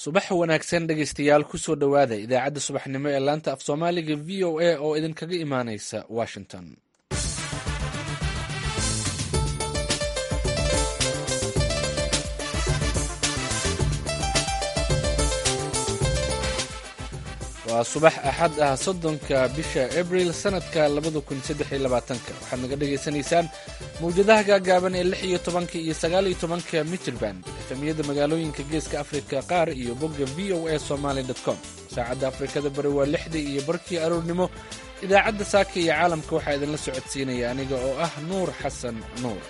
subax wanaagsan dhegaystayaal kusoo dhowaada idaacadda subaxnimo ee laanta af soomaaliga v o a oo idinkaga imaaneysa washington waa subax axad ah soddonka bisha abril sanadka labada kun saddex iyo labaatanka waxaad naga dhagaysanaysaan mawjadaha gaagaaban ee lix iyo tobanka iyo sagaal iyo tobanka mitrband efemiyada magaalooyinka geeska afrika qaar iyo bogga v o a somaly com saacadda afrikada bari waa lixdii iyo barkii aroornimo idaacadda saaka iyo caalamka waxaa idinla socodsiinaya aniga oo ah nuur xasan nuur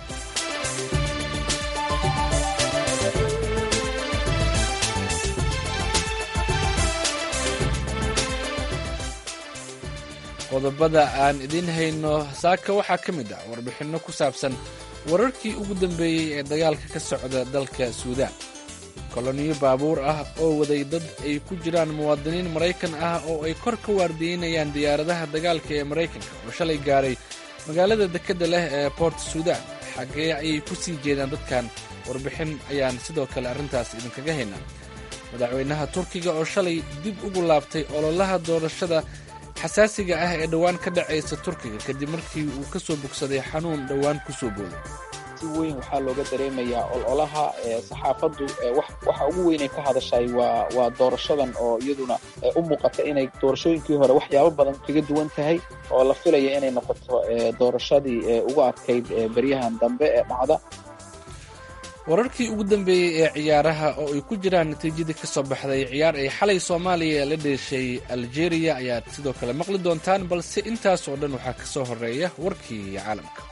qodobada aan idiin hayno saaka waxaa ka mid ah warbixinno ku saabsan wararkii ugu dambeeyey ee dagaalka ka socda dalka suudaan koloniyo baabuur ah oo waday dad ay ku jiraan muwaadiniin maraykan ah oo ay kor ka waardiyeynayaan diyaaradaha dagaalka ee maraykanka oo shalay gaaray magaalada dekedda leh ee boort suudaan xaggee ayay ku sii jeedaan dadkan warbixin ayaan sidoo kale arrintaas idinkaga haynaa madaxweynaha turkiga oo shalay dib ugu laabtay ololaha doorashada xasaasiga ah ee dhowaan ka dhacaysa turkiga kadib markii uu ka soo bogsaday xanuun dhowaan ku soo booday si weyn waxaa looga dareemayaa ololaha saxaafaddu waxa ugu weynay ka hadashay waa waa doorashadan oo iyaduna u muuqata inay doorashooyinkii hore waxyaabo badan kaga duwan tahay oo la filaya inay noqoto doorashadii ugu adkayd beryahan dambe ee dhacda wararkii ugu dambeeyey ee ciyaaraha oo ay ku jiraan natiijadii ka soo baxday ciyaar ay xalay soomaaliya la dheeshay aljeeriya ayaad sidoo kale maqli doontaan balse intaas oo dhan waxaa ka soo horeeya warkii caalamka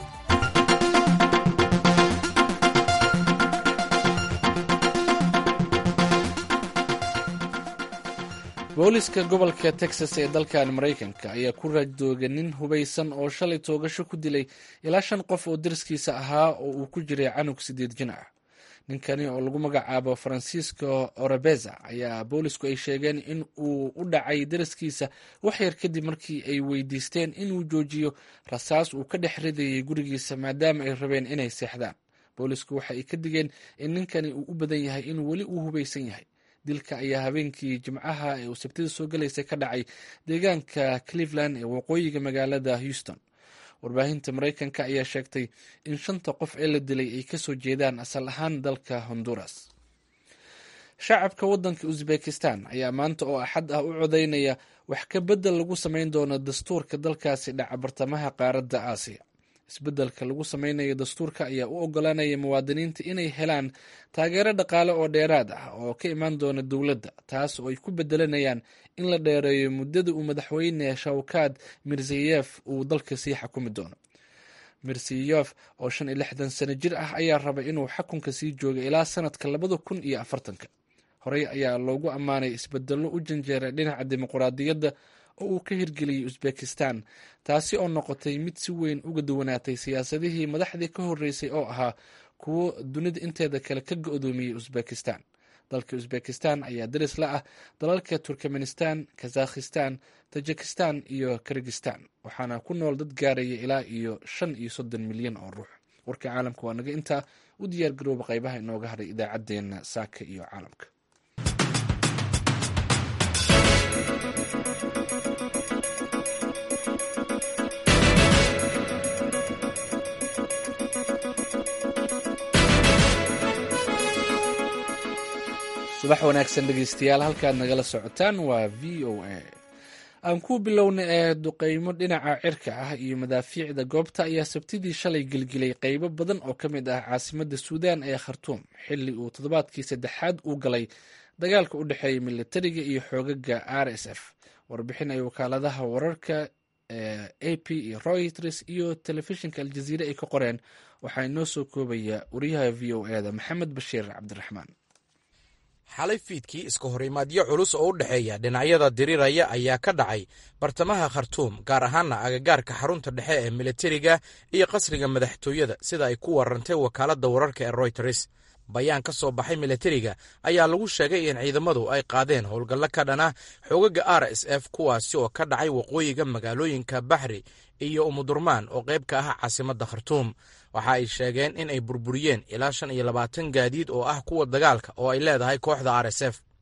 booliska gobolka texas ee dalkan maraykanka ayaa ku raajdoogay nin hubaysan oo shalay toogasho ku dilay ilaa shan qof oo dariskiisa ahaa oo uu ku jiray canug sideed jin ah ninkani oo lagu magacaabo francisco orebeza ayaa boolisku ay sheegeen in uu u dhacay daraskiisa waxyar kadib markii ay weydiisteen inuu joojiyo rasaas uu ka dhex ridayay gurigiisa maadaama ay rabeen inay seexdaan boolisku waxa ay ka digeen in ninkani uu u badan yahay inuu weli uu hubaysan yahay dilka ayaa habeenkii jimcaha ee uu sabtida soo galaysay ka dhacay deegaanka cleveland ee waqooyiga magaalada houston warbaahinta maraykanka ayaa sheegtay in shanta qof ee la dilay ay kasoo jeedaan asal ahaan dalka honduras shacabka waddanka uzbekistan ayaa maanta oo axad ah u codeynaya wax ka beddel lagu samayn doono dastuurka dalkaasi dhaca bartamaha qaaradda aasiya isbeddelka lagu sameynayo dastuurka ayaa u ogolaanaya muwaadiniinta inay helaan taageero dhaqaale oo dheeraad ah oo ka imaan doona dowladda taas oo ay ku bedelanayaan in la dheereeyo muddada uu madaxweyne shawkaad mirzayef uu dalka sii xakumi doono mirzayef oo shan iyo lixdan sano jir ah ayaa rabay inuu xakunka sii jooga ilaa sanadka labada kun iyo afartanka horey ayaa loogu ammaanay isbedello u janjeeray dhinaca dimuquraadiyadda oo uu ka hirgeliyey uzbekistan taasi oo noqotay mid si weyn uga duwanaatay siyaasadihii madaxdii ka horreysay oo ahaa kuwo dunida inteeda kale ka go-doomiyey uzbekistan dalka uzbekistan ayaa daris la ah dalalka turkmenistan kazakhistan tajikistan iyo kirgistan waxaana ku nool dad gaaraya ilaa iyo shan iyo soddon milyan oo ruux warka caalamka waa naga intaa u diyaar garooba qaybaha inooga hadhay idaacaddeenna saaka iyo caalamka subax wanaagsan dhegeystayaal halkaad nagala socotaan waa v o a aan ku bilowna ee duqeymo dhinaca cirka ah iyo madaafiicda goobta ayaa sabtidii shalay gelgelay qeybo badan oo ka mid ah caasimadda suudaan ee khartuum xilli uu toddobaadkii saddexaad uu galay dagaalka u dhexeeya militariga iyo xoogaga r s f warbixin ay wakaaladaha wararka ee a p iyo reuters iyo telefishinka aljaziire ay ka qoreen waxaa inoo soo koobaya wariyaha v o e da maxamed bashiir cabdiraxmaan xalay fiidkii iska horimaadyo culus oo u dhexeeya dhinacyada diriraya ayaa ka dhacay bartamaha khartuum gaar ahaana agagaarka xarunta dhexe ee militariga iyo qasriga madaxtooyada sida ay ku warantay wakaaladda wararka ee royters bayaan ka soo baxay militariga ayaa lagu sheegay in ciidamadu ay qaadeen howlgallo ka dhana xoogaga r s f kuwaasi oo ka dhacay waqooyiga magaalooyinka baxri iyo umudurmaan oo qayb ka ah caasimadda khartuum waxa ay sheegeen in ay burburiyeen ilaa shan iyo labaatan gaadiid oo ah kuwa dagaalka oo ay leedahay kooxda r s f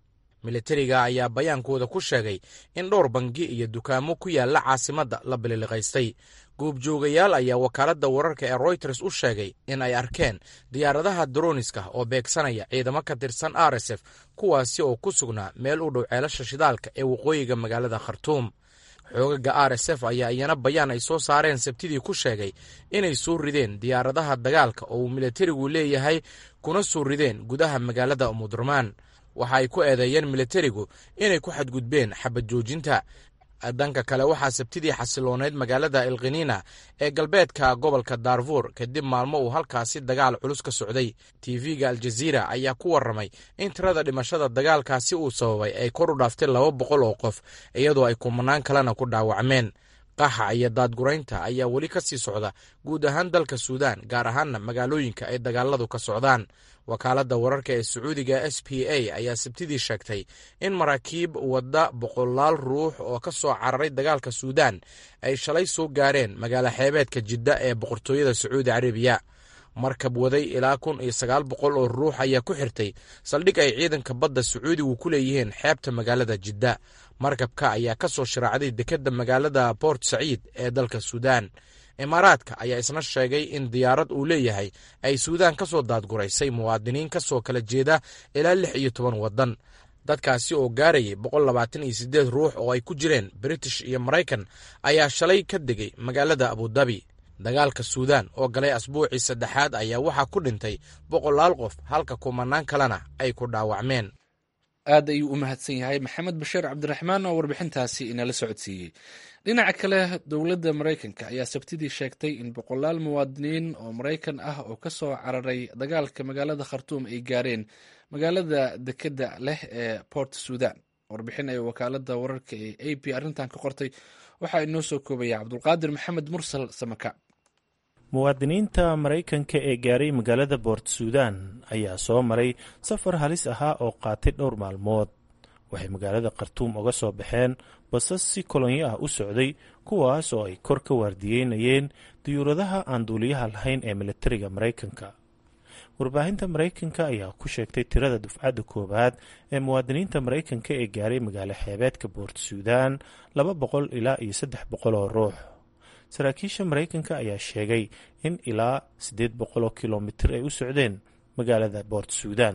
militariga ayaa bayaankooda ku sheegay in dhowr bangi iyo dukaamo ku yaalla caasimadda la bililiqaystay goobjoogayaal ayaa wakaaladda wararka ee royters u sheegay in ay arkeen diyaaradaha droniska oo beegsanaya ciidamo ka tirsan r s f kuwaasi oo ku sugnaa meel u dhow ceelasha shidaalka ee waqooyiga magaalada khartuum xoogaga r s f ayaa iyana bayaan ay soo saareen sabtidii ku sheegay inay soo rideen diyaaradaha dagaalka oo uu militarigu leeyahay kuna soo rideen gudaha magaalada umudurmaan waxa ay ku eedeeyeen militarigu inay ku xadgudbeen xabad joojinta dhanka kale waxaa sabtidii xasilooneyd magaalada elkhiniina ee galbeedka gobolka daarfuur kadib maalmo uu halkaasi dagaal culus ka socday tv-ga aljaziira ayaa ku warramay in tirada dhimashada dagaalkaasi uu sababay ay kor u dhaaftay laba boqol oo qof iyadoo ay kumanaan kalena ku dhaawacmeen qaxa iyo daadguraynta ayaa weli ka sii socda guud ahaan dalka suudaan gaar ahaanna magaalooyinka ay dagaaladu ka socdaan wakaaladda wararka ee sacuudiga s p a ayaa sabtidii sheegtay in maraakiib wadda boqolaal ruux oo ka soo cararay dagaalka suudaan ay shalay soo gaareen magaalo xeebeedka jidda ee boqortooyada sacuudi carabiya markab waday ilaa kun iyo sagaal boqol oo ruux ayaa ku xirtay saldhig ay ciidanka badda sacuudigu ku leeyihiin xeebta magaalada jidda markabka ayaa ka soo sharaacday dekedda magaalada bort saciid ee dalka suudaan imaaraadka ayaa isna sheegay in diyaarad uu leeyahay ay suudaan ka soo daadguraysay muwaadiniin ka soo kala jeeda ilaa lix iyo toban waddan dadkaasi oo gaarayay boqol labaatan iyo siddeed ruux oo ay ku jireen british iyo maraykan ayaa shalay ka degay magaalada abudabi dagaalka suudaan oo galay asbuucii saddexaad ayaa waxaa ku dhintay boqolaal qof halka kumanaan kalena ay ku dhaawacmeen aad ayuu u mahadsan yahay maxamed bashiir cabdiraxmaan oo warbixintaasi inala socodsiiyey dhinaca kale dowladda maraykanka ayaa sabtidii sheegtay in boqolaal muwaadiniin oo maraykan ah oo ka soo cararay dagaalka magaalada khartuum ay gaareen magaalada dekedda leh ee port sudan warbixin ay wakaalada wararka ee a p arrintan ka qortay waxaa inoo soo koobaya cabdulqaadir maxamed mursal samaka muwaadiniinta maraykanka ee gaaray magaalada boort suudan ayaa soo maray safar halis ahaa oo qaatay dhowr maalmood waxay magaalada khartuum uga soo baxeen basas si kolonyo ah u socday kuwaas oo ay kor ka waardiyeynayeen diyuuradaha aan duuliyaha lahayn ee militariga maraykanka warbaahinta maraykanka ayaa ku sheegtay tirada dufcadda koowaad ee muwaadiniinta maraykanka ee gaaray magaalo xeebeedka boort suudan laba boqol ilaa iyo saddex boqol oo ruux saraakiisha maraykanka ayaa sheegay in ilaa siddeed boqoloo kilomitir ay u socdeen magaalada boort suudan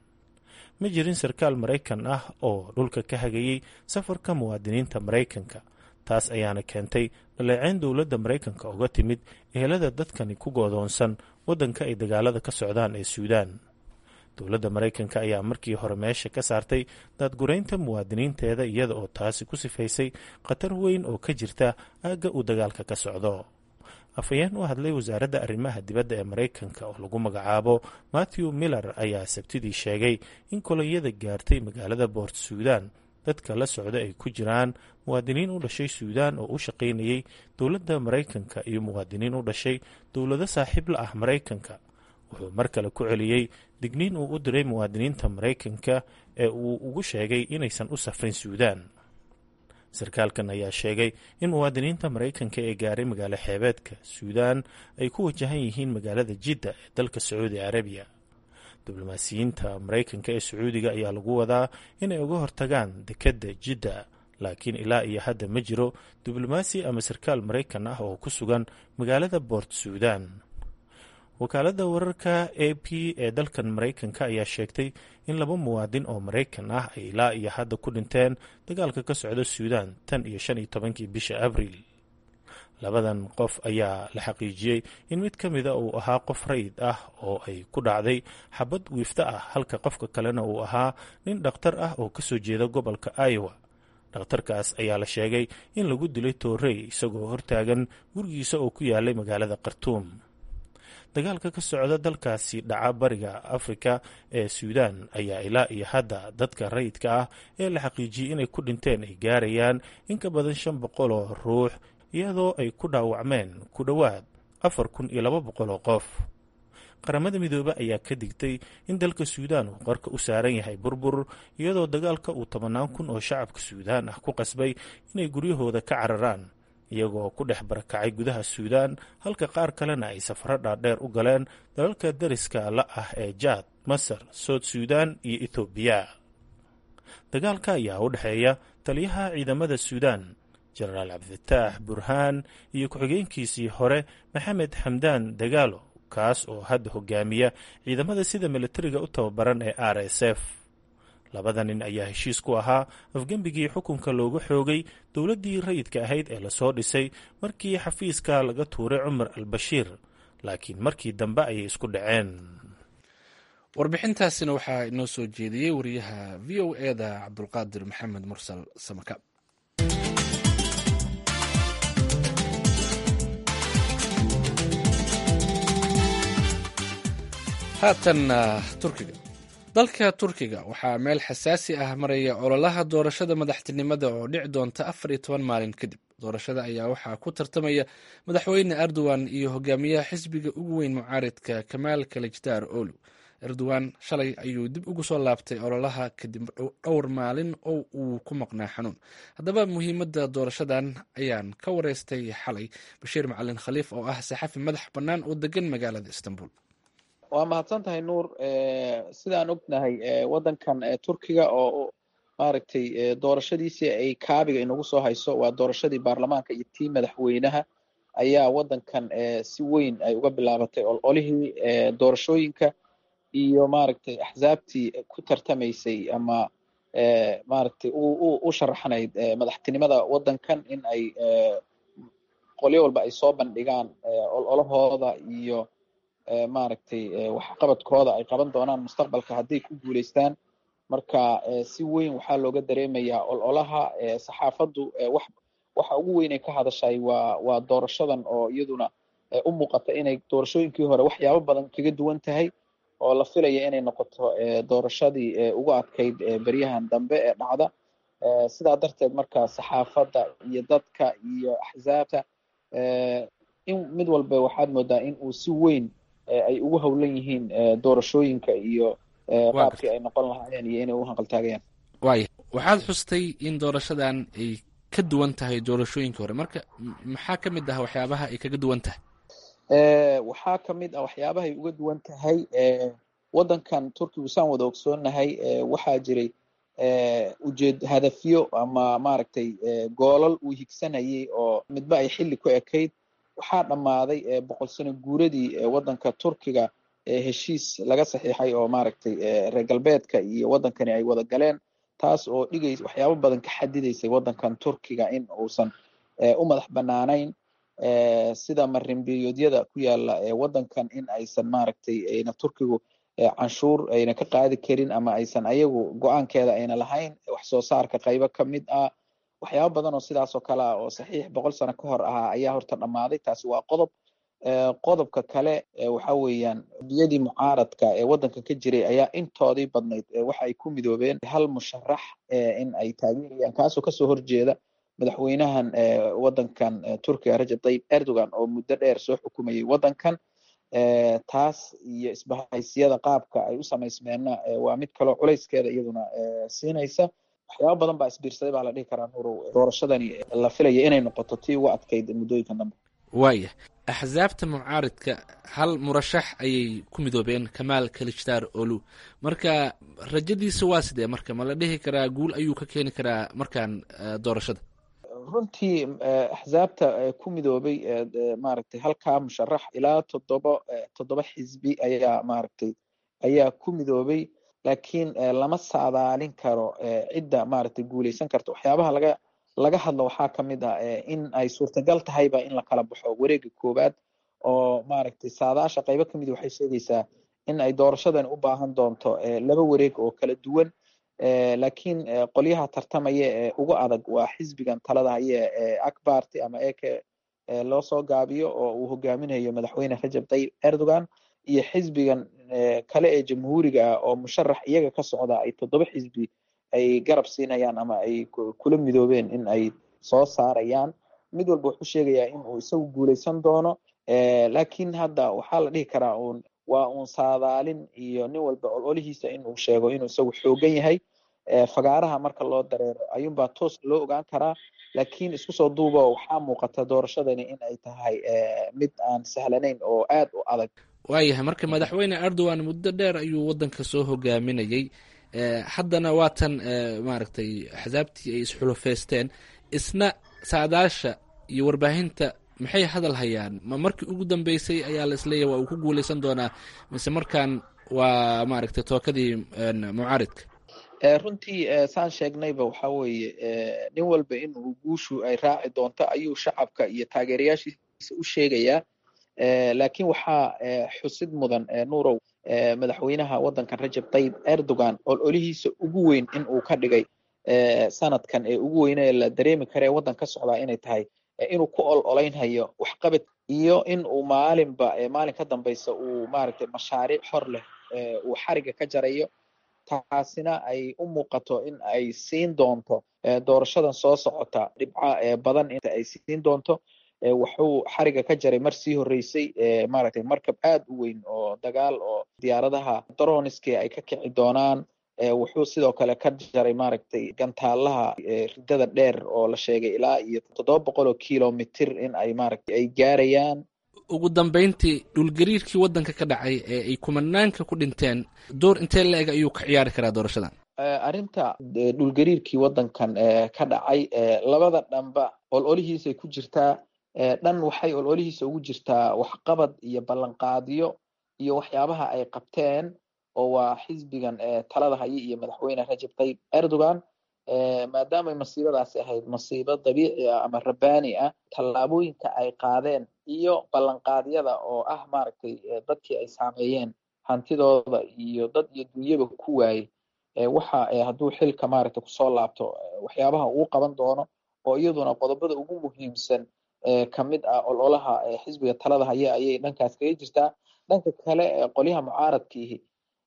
ma jirin sarkaal maraykan ah oo dhulka ka hagayey safarka muwaadiniinta maraykanka taas ayaana keentay dhaleeceyn dowladda maraykanka uga timid ehelada dadkani ku goodoonsan waddanka ay dagaalada ka socdaan ee suudaan dowladda maraykanka ayaa markii hore meesha ka saartay daadguraynta muwaadiniinteeda iyada oo taasi ku sifaysay khatar weyn oo ka jirta aagga uu dagaalka ka socdo afhayeen u hadlay wasaaradda arrimaha dibadda ee maraykanka oo lagu magacaabo matthew miller ayaa sabtidii sheegay in kolonyada gaartay magaalada boort suudan dadka la socda ay ku jiraan muwaadiniin u dhashay suudaan oo u shaqaynayay dowladda maraykanka iyo muwaadiniin u dhashay dowlado saaxiib la ah maraykanka wuxuu mar kale ku celiyey digniin uu u diray muwaadiniinta maraykanka ee uu ugu sheegay inaysan u safrin suudaan sarkaalkan ayaa sheegay in muwaadiniinta maraykanka ee gaaray magaalo xeebeedka suudaan ay ku wajahan yihiin magaalada jidda ee dalka sacuudi carabiya diblomaasiyiinta maraykanka ee sacuudiga ayaa lagu wadaa inay uga hortagaan dekedda jidda laakiin ilaa iyo hadda ma jiro diblomaasi ama sarkaal maraykan ah oo ku sugan magaalada boort suudan wakaaladda wararka a p ee dalkan maraykanka ayaa sheegtay in laba muwaadin oo maraykan ah ay ilaa iyo hadda ku dhinteen dagaalka ka socda suudaan tan iyo shan iyo tobankii bisha abriil labadan qof ayaa la xaqiijiyey in mid ka mida uu ahaa qof rayid ah oo ay ku dhacday xabad wiifta ah halka qofka kalena uu ahaa nin dhakhtar ah oo kasoo jeeda gobolka iowa dhakhtarkaas ayaa la sheegay in lagu dilay toorey isagoo hortaagan gurigiisa oo ku yaalay magaalada khartuum dagaalka ka socda dalkaasi dhaca bariga afrika ee suudaan ayaa ilaa iyo hadda dadka rayidka ah ee la xaqiijiyey inay ku dhinteen ay gaarayaan in ka badan shan boqol oo ruux iyadoo ay ku dhaawacmeen ku dhowaad afar kun iyo laba boqol oo qof qaramada midoobe ayaa ka digtay in dalka suudaan uu qarka u saaran yahay burbur iyadoo dagaalka uu tobanaan kun oo shacabka suudaan ah ku qasbay inay guryahooda ka cararaan iyagoo ku dhex barakacay gudaha suudaan halka qaar kalena ay safaro dhaadheer u galeen dalalka dariska la ah ee jaad masar soud suudaan iyo ethoobiya dagaalka ayaa u dhexeeya taliyaha ciidamada suudaan jenaraal cabdifataax burhaan iyo ku-xigeenkiisii hore maxamed xamdaan dagaalo kaas oo hadda hogaamiya ciidamada sida militariga u tababaran ee r s f labada nin ayaa heshiis ku ahaa afgembigii xukunka looga xoogay dowladdii rayidka ahayd ee lasoo dhisay markii xafiiska laga tuuray cumar al bashiir laakiin markii dambe ayay isku dhaceen warbixintaasina waxaa inoo soo jeediyey wariyaha v o eda cabdulqaadir maxamed mursal samaka haatan turkiga dalka turkiga waxaa meel xasaasi ah maraya ololaha doorashada madaxtinimada oo dhici doonta afar iyo toban maalin kadib doorashada ayaa waxaa ku tartamaya madaxweyne erdogan iyo hogaamiyaha xisbiga ugu weyn mucaaridka kamaal kalajdaar olu erdogan shalay ayuu dib ugu soo laabtay ololaha kadib dhowr maalin oo uu ku maqnaa xanuun haddaba muhiimadda doorashadan ayaan ka wareystay xalay bashiir macalin khaliif oo ah saxafi madax bannaan oo degan magaalada istanbul waa mahadsan tahay nuur sidaan ognahay waddankan turkiga oo maaragtay doorashadiisii ay kaabiga inagu soo hayso waa doorashadii baarlamaanka iyo tii madaxweynaha ayaa waddankan si weyn ay uga bilaabatay ololihii doorashooyinka iyo maaragtay axsaabtii ku tartamaysay ama maaragtay u sharaxnayd madaxtinimada waddankan in ay qolyo walba ay soo bandhigaan ololahooda iyo maaragtay waxqabadkooda ay qaban doonaan mustaqbalka hadday ku guulaystaan marka si weyn waxaa looga dareemayaa ololaha saxaafaddu wax waxa ugu weyn ay ka hadashay waa waa doorashadan oo iyaduna u muuqata inay doorashooyinkii hore waxyaabo badan kaga duwan tahay oo la filaya inay noqoto doorashadii ugu adkayd beryahan dambe ee dhacda sidaa darteed marka saxaafadda iyo dadka iyo axsaabta in mid walba waxaad moodaa in uu si weyn ay ugu howlan yihiin doorashooyinka iyo qaabkii ay noqon lahaayeen iyo inay u hanqaltaagayaan waaya waxaad xustay in doorashadan ay ka duwan tahay doorashooyinkii hore marka maxaa ka mid ah waxyaabaha ay kaga duwan tahay waxaa ka mid ah waxyaabahay uga duwan tahay waddankan turkigu saan wada ogsoonahay waxaa jiray ujeed hadafyo ama maaragtay goolal uu higsanayay oo midba ay xilli ku ekayd waxaa dhammaaday boqol sano guuradii waddanka turkiga heshiis laga saxiixay oo maaragtay reer galbeedka iyo waddankani ay wada galeen taas oo dhigays waxyaabo badan ka xadidaysay waddankan turkiga in uusan u madax bannaanayn sida marinbiyoodyada ku yaala waddankan in aysan maaragtay ayna turkigu canshuur ayna ka qaadi karin ama aysan ayagu go-aankeeda ayna lahayn wax soo saarka qaybo ka mid ah waxyaabo badan oo sidaas oo kale ah oo saxiix boqol sano ka hor ahaa ayaa horta dhammaaday taasi waa qodob qodobka kale waxa weeyaan biyadii mucaaradka ee waddanka ka jiray ayaa intoodii badnayd waxa ay ku midoobeen hal musharax in ay taageerayaan kaasoo kasoo horjeeda madaxweynahan waddankan turkiga rajab tayyib erdogan oo muddo dheer soo xukumayay waddankan taas iyo isbahaysyada qaabka ay u samaysmeenna waa mid kaloo culayskeeda iyaduna siinaysa waxyaaba badan baa isbiirsaday baa la dhihi karaa nuurow doorashadani la filaya inay noqoto tii ugu adkayd muddooyinkan dambe waaya axsaabta mucaaridka hal murashax ayay ku midoobeen kamaal kalijdaar olu marka rajadiisa waa sidee marka ma la dhihi karaa guul ayuu ka keeni karaa markaan doorashada runtii axsaabta ku midoobay maaragtay halkaa musharax ilaa toddoba toddoba xisbi ayaa maaragtay ayaa ku midoobay laakiin lama saadaalin karo cidda maaragtay guuleysan karta waxyaabaha laga laga hadlo waxaa ka mid ah in ay suurtagal tahayba in la kala baxo wareega koowaad oo maaragtay saadaasha qaybo kamid waxay sheegaysaa in ay doorashadan u baahan doonto laba wareeg oo kala duwan laakiin qolyaha tartamaya ee ugu adag waa xisbigan talada haye ee akbarti ama eke loo soo gaabiyo oo uu hogaaminayo madaxweyne rajab tayyib erdogan iyo xisbigan kale ee jamhuuriga ah oo musharax iyaga ka socda ay toddoba xisbi ay garab siinayaan ama ay kula midoobeen in ay soo saarayaan mid walba wuxuu sheegayaa in uu isagu guuleysan doono laakiin hadda waxaa la dhihi karaa uun waa uun saadaalin iyo nin walba ololihiisa in uu sheego inuu isagu xoogan yahay fagaaraha marka loo dareero ayuunbaa toos loo ogaan karaa laakiin isku soo duuba waxaa muuqata doorashadani in ay tahay mid aan sahlanayn oo aad u adag waayahay marka madaxweyne erdogan muddo dheer ayuu waddanka soo hogaaminayey haddana waatan maaragtay axsaabtii ay isxulufeysteen isna saadaasha iyo warbaahinta maxay hadal hayaan ma markii ugu dambeysay ayaa la isleeyahy waa uu ku guuleysan doonaa mise markaan waa maaragtay tookadii mucaaridka runtii saan sheegnayba waxa weeye nin walba in uu guushu ay raaci doonto ayuu shacabka iyo taageerayaashiisa u sheegayaa laakiin waxaa xusid mudan nuurow madaxweynaha waddankan rajab tayyib erdogan ololihiisa ugu weyn in uu ka dhigay sanadkan ee ugu weyne ee la dareemi kara ee waddan ka socdaa inay tahay inuu ku ol olaynhayo waxqabad iyo in uu maalinba maalin ka dambaysa uu maaragtay mashaariic xor leh uu xariga ka jarayo taasina ay u muuqato in ay siin doonto doorashadan soo socota dhibca badan inta ay siin doonto wuxuu xariga ka jaray mar sii horreysay maaragtay markab aad u weyn oo dagaal oo diyaaradaha droniski ay ka kici doonaan wuxuu sidoo kale ka jaray maaragtay gantaalaha ridada dheer oo la sheegay ilaa iyo toddoba boqol oo kilomitr in ay maaragtay ay gaarayaan ugu dambeyntii dhulgariirkii waddanka ka dhacay ee ay kumanaanka ku dhinteen door intee la-eg ayuu ka ciyaari karaa doorashadan arrinta dhulgariirkii waddankan ka dhacay labada dhanba ololihiisay ku jirtaa dhan waxay ololihiisa ugu jirtaa waxqabad iyo ballanqaadyo iyo waxyaabaha ay qabteen oo waa xisbigan talada haya iyo madaxweyne rajab tayyib erdogan maadaamay masiibadaasi ahayd masiibo dabiici ah ama rabbaani ah tallaabooyinka ay qaadeen iyo ballanqaadyada oo ah maaragtay dadkii ay saameeyeen hantidooda iyo dad iyo dunyaba ku waayey waxa hadduu xilka maaragtay kusoo laabto waxyaabaha uu qaban doono oo iyaduna qodobada ugu muhiimsan ka mid ah ololaha xisbiga talada haya ayay dhankaas kaga jirtaa dhanka kale qolyaha mucaaradkiihi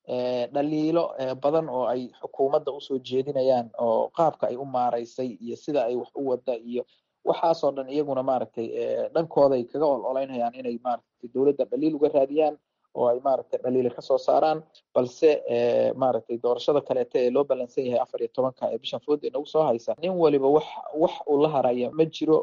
dhaliilo badan oo ay xukuumadda usoo jeedinayaan oo qaabka ay u maaraysay iyo sida ay wax u wada iyo waxaasoo dhan iyaguna maaragtay dhankooday kaga ol olaynayaan inay maaragtay dowladda dhaliil uga raadiyaan oo ay maaragtay dhaliila kasoo saaraan balse maaragtay doorashada kaleeta ee loo ballansan yahay afar iyo tobanka ee bishan food ee nagu soo haysa nin waliba wax wax uu la haraya ma jiro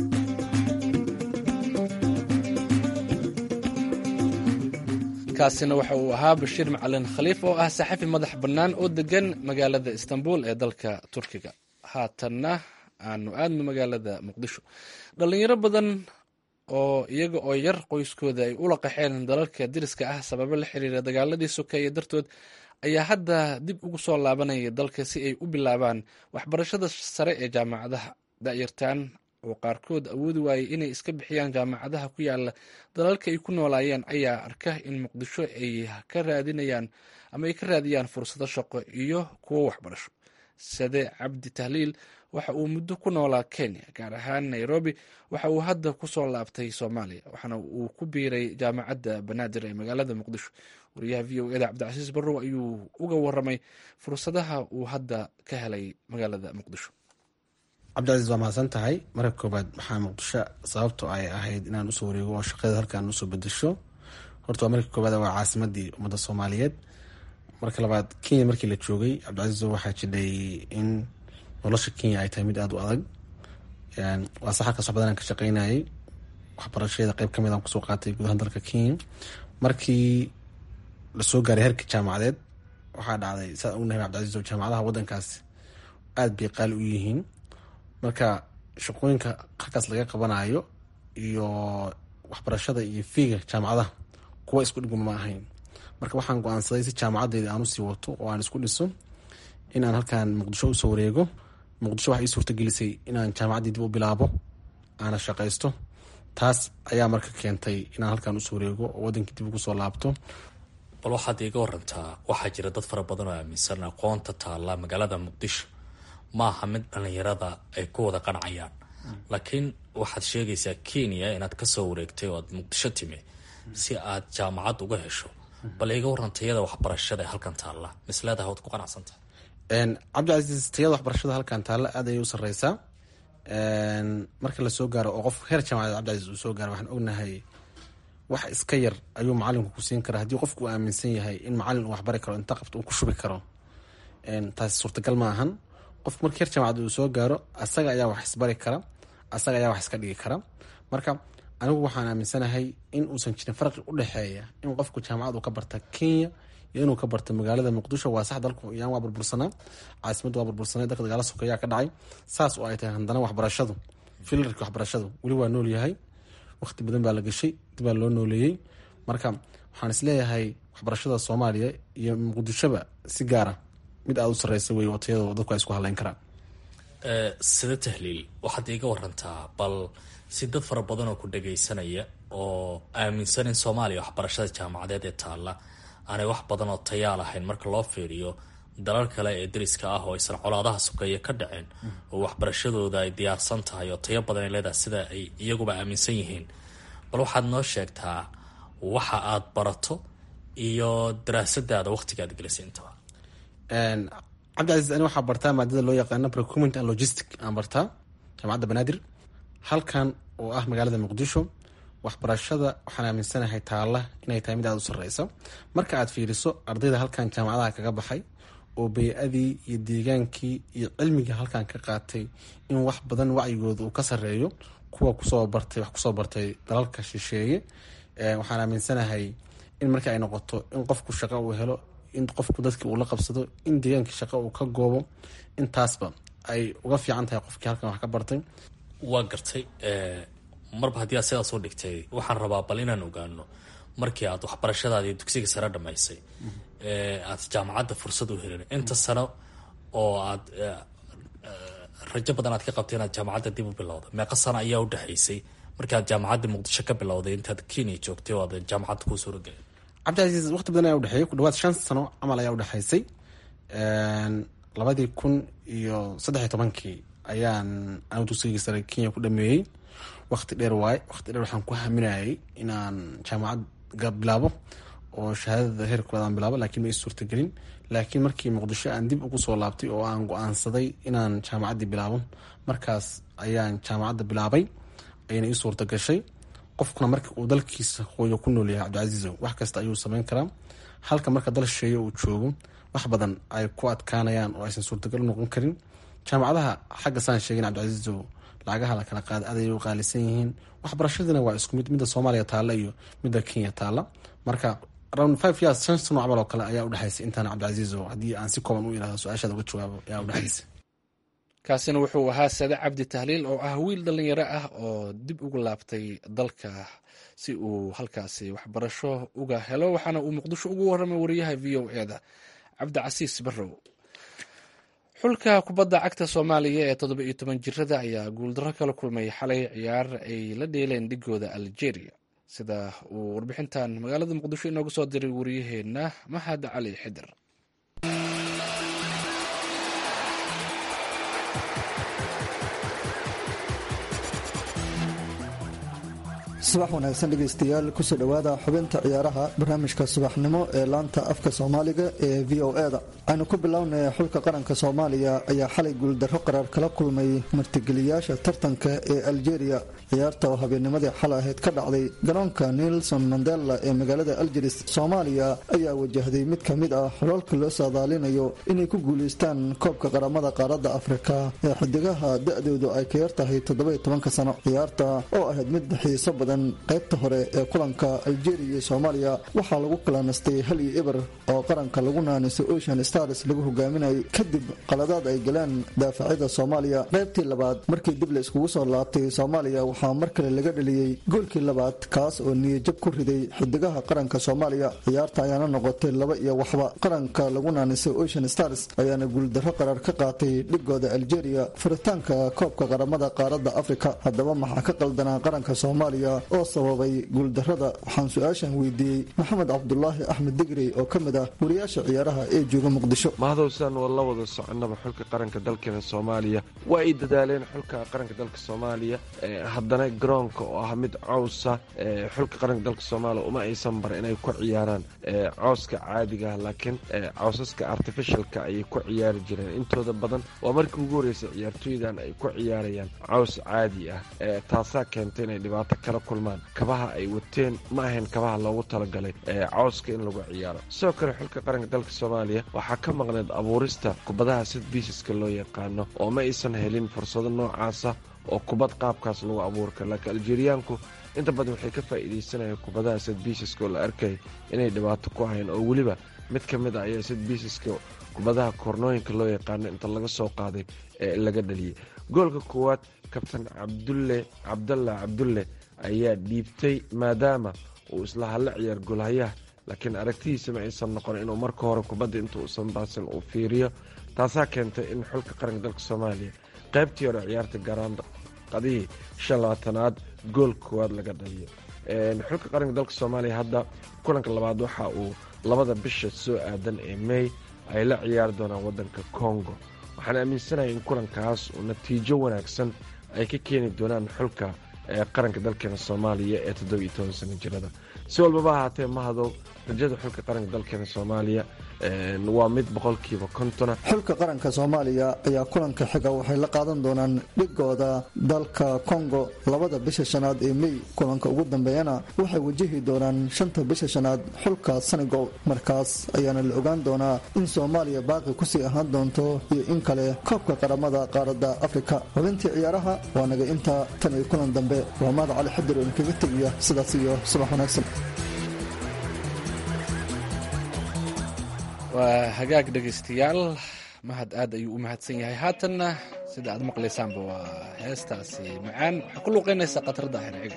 kaasina waxa uu ahaa bashiir macalin khaliif oo ah saxafi madax bannaan oo degan magaalada istanbul ee dalka turkiga haatanna aanu aadno magaalada muqdisho dhalinyaro badan oo iyaga oo yar qoyskooda ay ula qaxeen dalalka diriska ah sababo la xiriira dagaaladii sokeeye dartood ayaa hadda dib ugu soo laabanaya dalka si ay u bilaabaan waxbarashada sare ee jaamacadaha da'yartaan oo qaarkood awoodi waayey inay iska bixiyaan jaamacadaha ku yaala dalalka ay ku noolaayeen ayaa arka in muqdisho ay ka raadinayaan ama ay ka raadiyaan fursado shaqo iyo kuwo waxbarasho sade cabdi tahliil waxa uu muddo ku noolaa kenya gaar ahaan nairobi waxa uu hadda kusoo laabtay soomaaliya waxaana uu ku biiray jaamacadda banaadir ee magaalada muqdisho wariyaha v o eda cabdicasiis barrow ayuu uga waramay fursadaha uu hadda ka helay magaalada muqdisho cabdicasiis waa mahadsan tahay marka koobaad waxaa muqdisho sababto ay ahayd inaan usoo wareego oo shaqada halkaan usoo bedesho horta waa marka koobaad waa caasimadii ummadda soomaaliyeed marka labaad kenya markii la joogay cabdicasiis waxaa jidhay in nolosha kenya ay tahay mid aada u adag waa sax halkaas wax badan aan ka shaqeynayay waxbarashadeeda qeyb kamid aan kusoo qaatay gudahaan dalka kenya markii lasoo gaaray herka jaamacadeed waxaa dhacday saa ognahay cabdicasiis oo jaamacadaha wadankaas aada bay qaali u yihiin marka shaqooyinka halkaas laga qabanayo iyo waxbarashada iyo fiiga jaamacadaha kuwa isku dhigma ma ahayn marka waxaan go-aansaday si jaamacadeyda aan usii wato oo aan isku dhiso in aan halkaan muqdisho usoo wareego muqdisho waxay ii suurtagelisay inaan jaamacaddii dib u bilaabo aana shaqaysto taas ayaa marka keentay inaan halkaan usoo wareego oo wadankii dib ugu soo laabto bal waxaad iiga warantaa waxaa jira dad fara badan oo aaminsan aqoonta taalla magaalada muqdisho maaha mid dhalinyarada ay ku wada qancayaan laakiin waxaad sheegaysaa kenya inaad kasoo wareegtay oo aad muqdisho timi si aad jaamacad uga hesho bal iga waran tayada waxbarashada ee halkan taalla misleedaha waad ku qanacsantahay cabdicasiis tayada waxbarashada halkan taalla aad ayay u sareysaa marka lasoo gaaro oo qof heer jaamacadeed cabdicasiis uu soo gaaro waxaan ognahay wax iska yar ayuu macalinku ku siin karaa haddii qofku uu aaminsan yahay in macalin uu waxbari karo inta qabto uu ku shubi karo taasi suurtagal ma ahan qofku marka heer jaamacad uu soo gaaro asaga ayaa wax isbari kara asaga ayaa wax iska dhigi kara marka anigu waxaan aaminsanahay in uusan jirin farqi u dhexeeya in qofku jaamacad uu ka barta kenya iyo inuu ka bartay magaalada muqdisho waa sax dalku yaan waa burbursanaa caasimaddu waa burbursanay dalka dagaala sokeeyaa ka dhacay saas oo ay tahay haddana waxbarashadu filarka waxbarashadu weli waa nool yahay waqti badan baa la gashay dib baa loo nooleeyey marka waxaan isleeyahay waxbarashada soomaaliya iyo muqdishoba si gaara mid aada u sareysa wey oo tayadoo dadku ay isku haleyn karaan sida tahliil waxaad iiga warantaa bal si dad fara badan oo ku dhagaysanaya oo aaminsan in soomaaliya waxbarashada jaamacadeed ee taalla aanay wax badan oo tayaa lahayn marka loo fiiriyo dalal kale ee dariska ah oo aysan colaadaha sokeeye ka dhaceen oo waxbarashadooda ay diyaarsan tahay oo tayo badan ay leedahay sida ay iyaguba aaminsan yihiin bal waxaad noo sheegtaa waxa aad barato iyo daraasadaada waqtigaad gelisay intaba cabdicasiis ani waxaa bartaa maadada loo yaqaano procurement and logistic aan bartaa jaamacadda banaadir halkan oo ah magaalada muqdisho waxbarashada waxaan aaminsanahay taalla inay tahay mid aada u sareysa marka aad fiiriso ardayda halkan jaamacadaha kaga baxay oo bey-adii iyo deegaankii iyo cilmigii halkan ka qaatay in wax badan wacyigooda uu ka sareeyo kuwa kusoo bartay wax kusoo bartay dalalka shisheeye waxaan aaminsanahay in marka ay noqoto in qofku shaqo uu helo in qofku dadkii uu la qabsado in deegaankii shaqo uu ka goobo intaasba ay uga fiican tahay qofkii halkan wax ka bartay waa gartay marba haddii aad sidaas u dhigtay waxaan rabaa bal inaan ogaano markii aad waxbarashadaadii dugsiga sare dhamaysay aad jaamacadda fursad u helin inta sano oo aad rajo badan aad ka qabtay inaad jaamacadda dib u bilowda meeqa sano ayaa u dhexaysay markii aad jaamacadda muqdisho ka bilowday intaad kenya joogtay oo aad jaamacadda kuu suuragelay cabdicasiis waqti badan ayaa udhexeeyay ku dhawaad shan sano camal ayaa udhexaysay labadii kun iyo saddex iyo tobankii ayaan anu dugsigii sare kenya ku dhameeyey waqti dheer waaye waqti dheer waxaan ku haminayay inaan jaamacad bilaabo oo shahaadada heer koowaad aan bilaabo laakiin ma ii suurtagelin laakiin markii muqdisho aan dib ugu soo laabtay oo aan go-aansaday inaan jaamacaddii bilaabo markaas ayaan jaamacadda bilaabay ayna ii suurta gashay qofkuna marka uu dalkiisa hooyo ku nool yahay cabdicasiizo wax kasta ayuu sameyn karaa halka marka dal shisheeye uu joogo wax badan ay ku adkaanayaan oo aysan suurtagal u noqon karin jaamacadaha xagga saan sheegin cabdicasiizo lacagaha la kala qaada aday u qaalisan yihiin waxbarashadiina waa isku mid midda soomaaliya taalla iyo midda kenya taalla marka around five years shan sano camal oo kale ayaa udhexaysay intaan cabdicasiizo haddii aan si kooban u irahdo su-aashaada uga jawaabo ayaa udhexaysay kaasina wuxuu ahaa sade cabdi tahliil oo ah wiil dhalinyaro ah oo dib ugu laabtay dalka si uu halkaasi waxbarasho uga helo waxaana uu muqdisho ugu waramay wariyaha v o e da cabdicasiis barrow xulka kubadda cagta soomaaliya ee toddoba iyo toban jirada ayaa guuldarro kala kulmay xalay ciyaar ay la dheeleen dhigooda algeria sida uu warbixintan magaalada muqdisho inooga soo diray wariyaheenna mahad cali xidir subax wanaagsan dhegaystayaal kusoo dhowaada xubinta ciyaaraha barnaamijka subaxnimo ee laanta afka soomaaliga ee v o eda aynu ku bilownay xulka qaranka soomaaliya ayaa xalay guuldarro qaraar kala kulmay martigeliyaasha tartanka ee algeria ciyaarta oo habeennimadii xal ahayd ka dhacday garoonka nelson mandela ee magaalada algeris soomaaliya ayaa wajahday mid ka mid ah xulalka loo saadaalinayo inay ku guulaystaan koobka qaramada qaaradda afrika ee xidigaha da-doodu ay ka yar tahay toddoba tobanka sano ciyaarta oo ahayd mid xiiso badan qaybta hore ee kulanka algeria iyo soomaaliya waxaa lagu kalanastay hal iyo eber oo qaranka lagu naaniso ocean stars lagu hogaaminayay kadib qaladaad ay galeen daafacyada soomaaliya qaybtii labaad markii dib la iskugu soo laabtay soomaaliya waxaa mar kale laga dheliyey goolkii labaad kaas oo niyajab ku riday xidigaha qaranka soomaaliya ciyaarta ayaana noqotay laba iyo waxba qaranka lagu naanisay ocean stars ayaana guuldarro qaraar ka qaatay dhigooda algeria furitaanka koobka qaramada qaaradda afrika haddaba maxaa ka qaldanaa qaranka soomaaliya oo sababay guuldarrada waxaan su-aashan weydiiyey maxamed cabdulaahi axmed digri oo ka mid ah wariyaasha ciyaaraha ee jooga muqdisho mahadowsan waa la wada soconaba xulka qaranka dalkeena soomaaliya waa ay dadaaleen xulka qaranka dalka soomaaliya haddana garoonka oo ah mid cowsa xulka qaranka dalka soomaaliya uma aysan bar inay ku ciyaaraan cowska caadigaah laakiin cowsaska artificialka ayay ku ciyaari jireen intooda badan waa markii ugu horreysay ciyaartooydan ay ku ciyaarayaan cows caadi ah taasaa keentay inay dhibaato kala kulmaan kabaha ay wateen ma ahayn kabaha loogu talagalay cowska in lagu ciyaaro sidoo kale xulka qaranka dalka soomaaliya waxaa ka maqneed abuurista kubadaha sid biisiska loo yaqaano oo ma aysan helin fursado noocaasa oo kubad qaabkaas lagu abuuri karo laakiin aljeeriyaanku inta badan waxay ka faa'iidaysanayeen kubadaha sid biisiska oo la arkay inay dhibaato ku ahayn oo weliba mid ka mid a ayaa sid biisaska kubadaha koornooyinka loo yaqaano inta laga soo qaaday ee laga dhaliyay goolka koowaad kabtan cabdulle cabdalla cabdulle ayaa dhiibtay maadaama uu isla hadla ciyaar golhayaha laakiin aragtidiisa ma aysan noqon inuu marka hore kubadda inta uusan baasin uu fiiriyo taasaa keentay in xulka qaranka dalka soomaaliya qaybtii hore ciyaarta garaanda qadihii shan labaatanaad gool koowaad laga dhaliyo xulka qaranka dalka soomaaliya hadda kulanka labaad waxa uu labada bisha soo aadan ee mey ay la ciyaari doonaan wadanka congo waxaan aaminsanahay in kulankaas uu natiijo wanaagsan ay ka keeni doonaan xulka qaranka dalkeena soomaaliya ee toddoba iyo toban sano jirada si walbaba ahaatee mahadow rajada xulka qaranka dalkeena soomaaliya waa mid boqolkiiba kontona xulka qaranka soomaaliya ayaa kulanka xiga waxay la qaadan doonaan dhigooda dalka kongo labada bisha shanaad ee mey kulanka ugu dambeeyana waxay wajahi doonaan shanta bisha shanaad xulka senegal markaas ayaana la ogaan doonaa in soomaaliya baaqi kusii ahaan doonto iyo in kale koobka qaramada qaaradda afrika xubintii ciyaaraha waa naga intaa tan iyo kulan dambe waa maada cali xadir oo inkaga tegiya sidaas iyo subax wanaagsan waa hagaag dhegaystayaal mahad aad ayuu u mahadsan yahay haatanna sida aad maqlaysaanba waa heestaasi macaan waxaa ku luuqaynaysaa khatarada ahirciga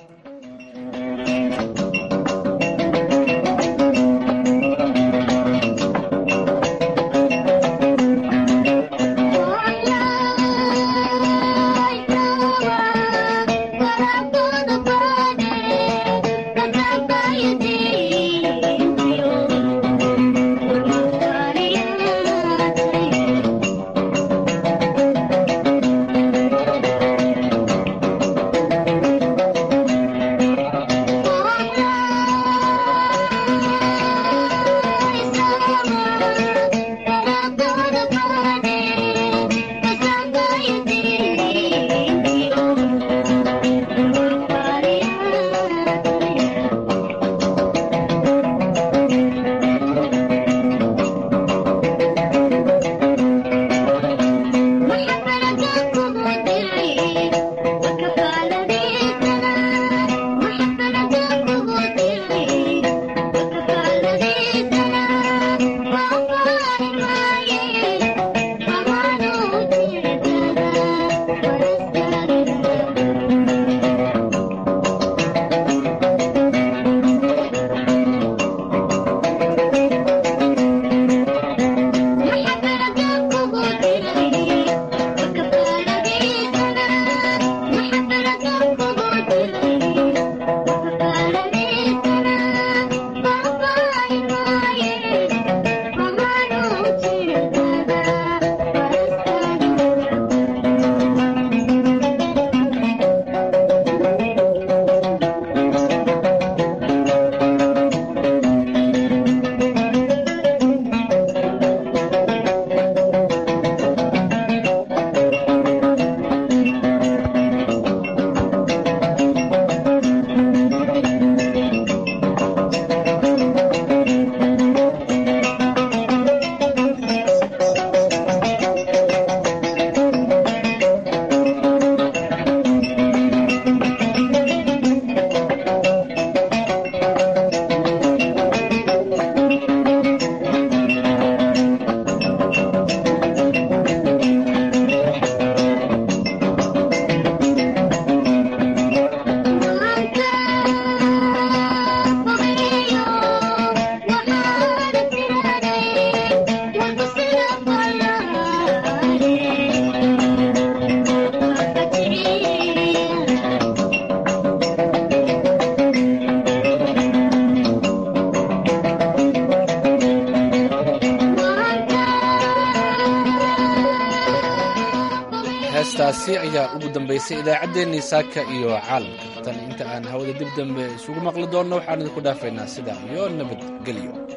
heestaasi ayaa ugu dambaysay idaacaddeenii saaka iyo caalamka tan inta aan hawada dib dambe isugu maqli doonno waxaan idinku dhaafaynaa sidaa iyo nabadgelyo